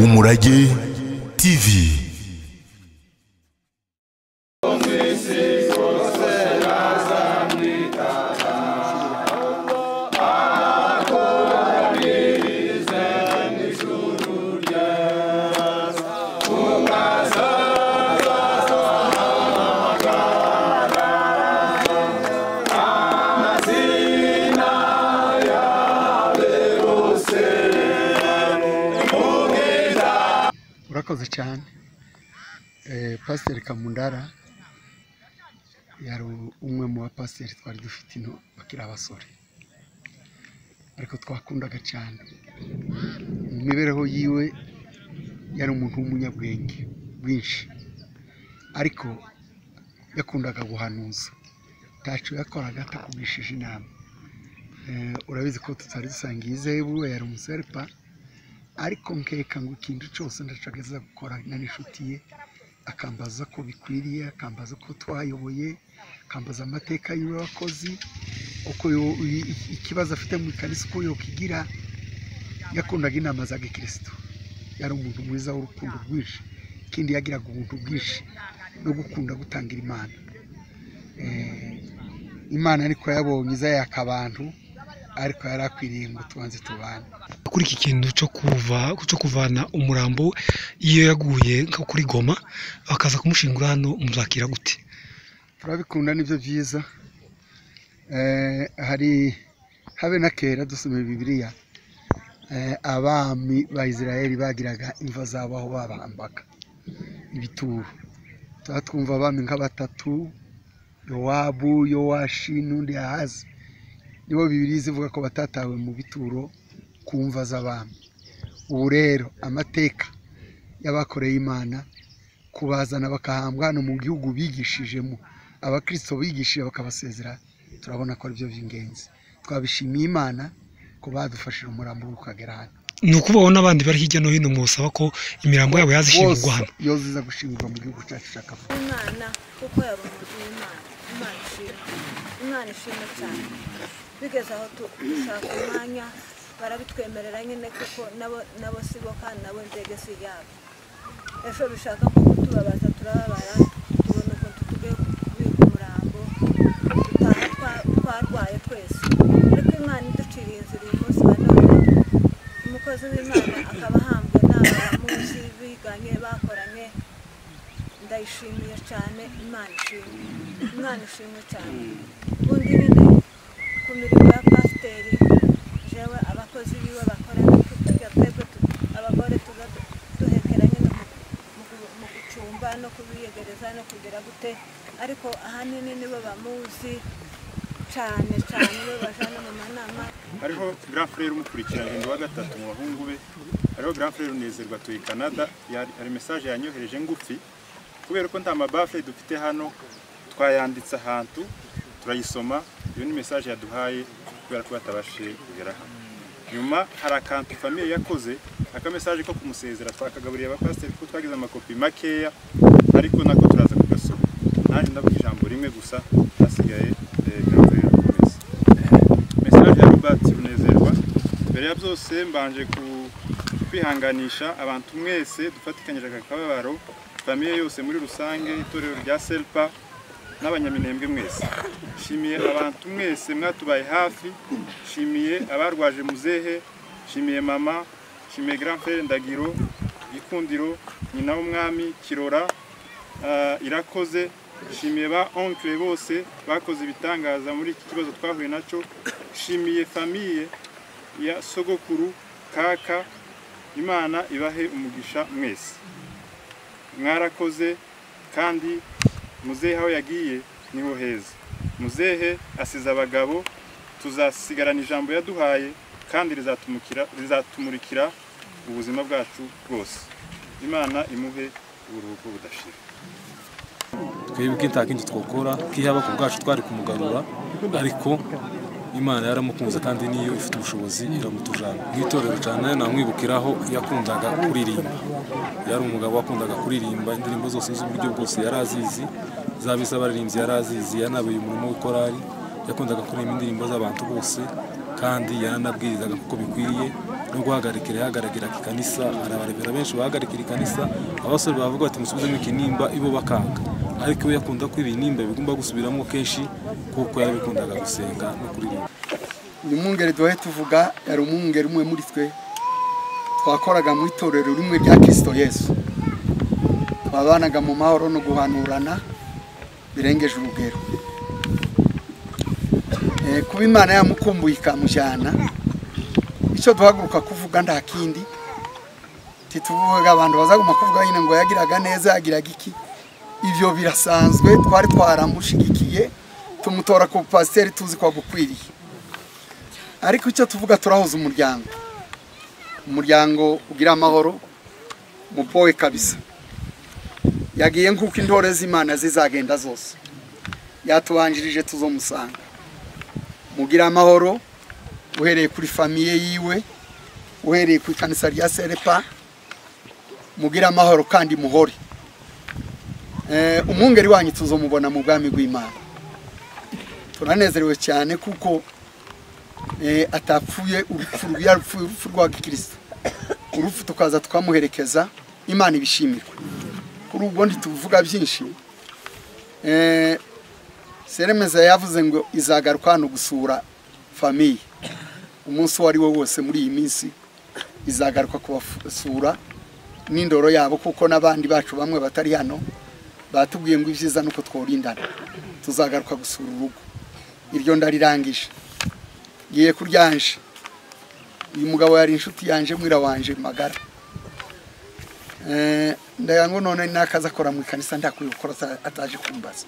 umurage tv urakoze cyane pasiteri kamundara yari umwe mu bapasiteri twari dufite ino bakiri abasore ariko twakundaga cyane mu mibereho yiwe yari umuntu w'umunyabwenge bwinshi ariko yakundaga guhanuza ntacyo yakoraga atakugishije inama Eh, urabizi ko tutari dusangiye izebu yari umuserepa ariko nkeka ngo ikintu cyose ndashagaza gukora na n'inshuti ye akambaza ko bikwiriye akambaza ko twayoboye akambaza amateka yiwe wakozi uko yo- i- i- ikibazo afite mu ikanisa uko yokigira yakundaga inama za gikristo yari umuntu mwiza w'urukundo rwinshi ikindi yagiraga ubuntu bwinshi no gukunda gutangira imana Eh, imana ariko yabonye izayaka abantu ariko yari akwiriye ngo tubanze tubane kuri iki kintu cyo kuva cyo kuvana umurambo iyo yaguye nka kuri goma bakaza kumushingura hano muzakira gute turabikunda nibyo byiza Eh, hari habe na kera dusoma bibiliya eh, abami ba isirayeli bagiraga imva zabo aho babambaga ibituro tuba twumva abami nka batatu yowabu yowashi n'undi yahazi nibo bibiliya zivuga ko batatawe mu bituro ku mva z'abami ubu rero amateka y'abakoreye imana kubazana bakahambwa hano mu gihugu bigishijemo abakristo bigishije bakabasezera turabona ko aribyo by'ingenzi twabishimiye imana ko badufashije umurambo ukagera hano ni ukubaho n'abandi bari hirya no hino musaba ko imirambo yabo yazishingurwa wose hano iyo ziza gushingurwa mu gihugu cyacu cya kavuga umwana kuko yari umuntu w'imana imana ishimwe imana ishimwe cyane bigeze aho tu- dushaka umwanya barabitwemerera nyine kuko nabo nabo si bo kandi nabo ndege si yabo ejo bishaka ko tubabaza turababara tubona uko tugiye kubika umurambo dutaha twa- twarwaye twese ariko imana iduciriye inzira uyu munsi wa none umukozi w'imana akaba ahambwe n'abamuzi biganye bakoranye ndayishimiye cyane imana ishimwe imana ishimwe cyane ubundi nyine ku mirimo ya pasiteri jewe abakozi biwe bakora tujya twebwe tu- abagore tuza du- duhekera nyine mu- mu gu- mu gucumba no kubiyegereza no kugira gute ariko ahanini nibo bamuzi cyane cyane nibo bajana mu manama hariho grand frere umukurikirangendo wa gatatu mu bahungu be hariho grand frere unezerwa tuye canada yari- hari message yanyohereje ngufi kubera ko nta mabafle dufite hano twayanditse ahantu turayisoma iyo ni message yaduhaye kubera ko batabashije kugera hano nyuma hari akantu famiye yakoze akamessage ko kumusezera twakagaburiye abapasiteri kuko twagize amakopi makeya ariko nako turaza kugasoma naje ndavuga ijambo rimwe gusa hasigaye eh, grand frere arakomeza message ya Robert Runezerwa mbere ya byose mbanje ku- kwihanganisha abantu mwese dufatikanyije aka kababaro famiye yose muri rusange itorero rya selpa n'abanyaminembwe mwese nshimiye abantu mwese mwatubaye hafi nshimiye abarwaje muzehe nshimiye mama nshimiye grand frere ndagiro gikundiro nyina w'umwami kirora Ah, irakoze nshimiye ba onkire bose bakoze ibitangaza muri iki kibazo twahuye nacyo nshimiye famiye ya sogokuru kaka imana ibahe umugisha mwese mwarakoze kandi muzehe aho yagiye niho heza muzehe asize abagabo tuzasigarana ijambo yaduhaye kandi rizatumukira- rizatumurikira ubuzima bwacu bwose imana imuhe uburuhuko budashira twebwe nta kindi twakora kihaba ku bwacu twari kumugarura ariko imana yaramukunze kandi niyo ifite ubushobozi iramutujana nk'itorero cyane namwibukiraho yakundaga kuririmba yari umugabo wakundaga kuririmba indirimbo zose z'uburyo bwose yari azizi zaba iz'abaririmbyi yari azizi yanabuye umurimo w'ikorari yakundaga kuririmba indirimbo z'abantu bose kandi yaranabwirizaga kuko bikwiriye no guhagarikira yahagarikiraga ikanisa arabarebera benshi bahagarikira ikanisa abasore bavuga bati musubizemo ikinimba ibo bakanga ariko we yakunda ko ibinimba bigomba gusubiramo kenshi kuko yarabikundaga gusenga no kuririmba uyu mwungeri duhe tuvuga yari umwungeri umwe muri twe twakoraga mu itorero rimwe rya kirisito yesu twabanaga mu mahoro no guhanurana birengeje urugero Eh, kuba imana yamukumbuye ikamujyana icyo duhaguruka kuvuga nta kindi tituvuga abantu bazaguma kuvuga nyine ngo yagiraga neza yagiraga iki ibyo birasanzwe twari twaramushigikiye tumutora ku pasiteri tuzi ko agukwiriye ariko icyo tuvuga turahuza umuryango umuryango ugira amahoro mupowe kabisa yagiye nk'uko intore z'imana zizagenda zose yatubanjirije tuzomusanga mugira amahoro uhereye kuri famiye yiwe uhereye ku ikanisa rya serepa mugira amahoro kandi muhore Eh, umwungeri wanyu tuzomubona mu bwami bw'imana turanezerewe cyane kuko eh, atapfuye urupfu rw- yarupfuye urupfu rwa gikristo urupfu tukaza tukamuherekeza imana ibishimirwe kuri ubwo ntituvuga byinshi Eh, seremeza yavuze ngo izagaruka hano gusura famiye umunsi uwo ari wo wose muri iyi minsi izagaruka kubasura n'indoro yabo kuko n'abandi bacu bamwe batari hano batubwiye ngo ibyiza ni uko twurindana tuzagaruka gusura urugo iryo ndarirangije ngiye kuryanje uyu mugabo yari inshuti yanje mwira wanje magara Eh, ndagira ngo none nakaza akora mu ikanisa ndakwiyukora ataje kumbaza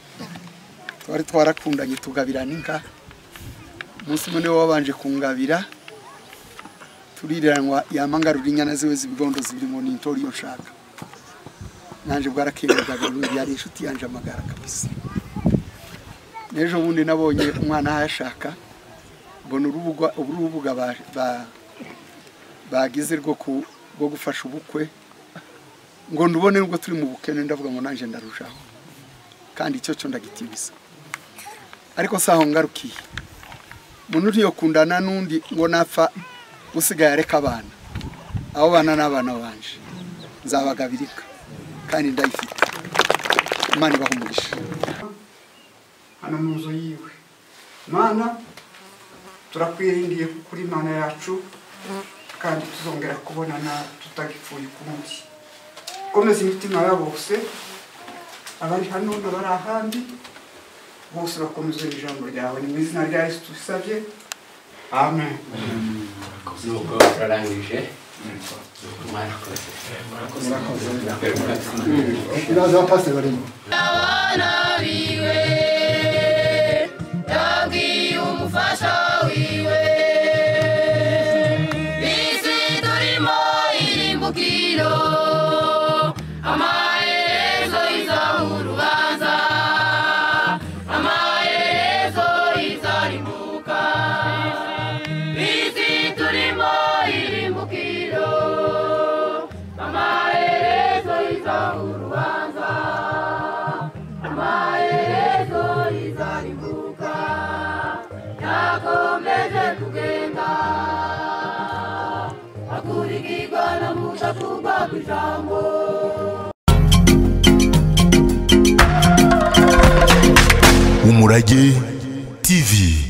twari twarakundanye tugabirana inka umunsi umwe niwe wabanje kungabira turiranwa yamangarura inyana ziwe z'ibigondo zibiri ngo nintori iyo nshaka nanje bwarakemerwaga uyu yari inshuti yanje amagara kabisa n'ejo bundi nabonye umwana ahashaka mbona urubuga urubuga ba- ba- bagize rwo ku- rwo gufasha ubukwe ngo ndubone nubwo turi mu bukene ndavuga ngo nanjye ndarushaho kandi icyo cyo ndagitibiza ariko si aho ngarukiye umuntu uriyo kundana n'undi ngo napfa usigaye areka abana abo bana ni abana banje nzabagabirika kandi ndayifite imana ibaha umugisha hano mu nzu yiwe mana turakwiringiye kuko uri imana yacu kandi tuzongera kubonana tutagipfuye ukundi komeza imitima ya bose abari hano n'abari ahandi bose bakomezwe n'ijambo ryawe ni mu izina rya yesu tubisabye amen nuko urarangije mwarakoze iraza abapasiteri barimo abana biwe yabwiye umufasha wiwe bisi turimo irimbukiro amaherezo iza mu rubanza amaherezo izarimbuka bisi turimo irimbukiro amaherezo iza mu rubanza amaherezo izaribuka yakomeje kugenda akurikirwa na mudakugwa ku ijambo Umurage TV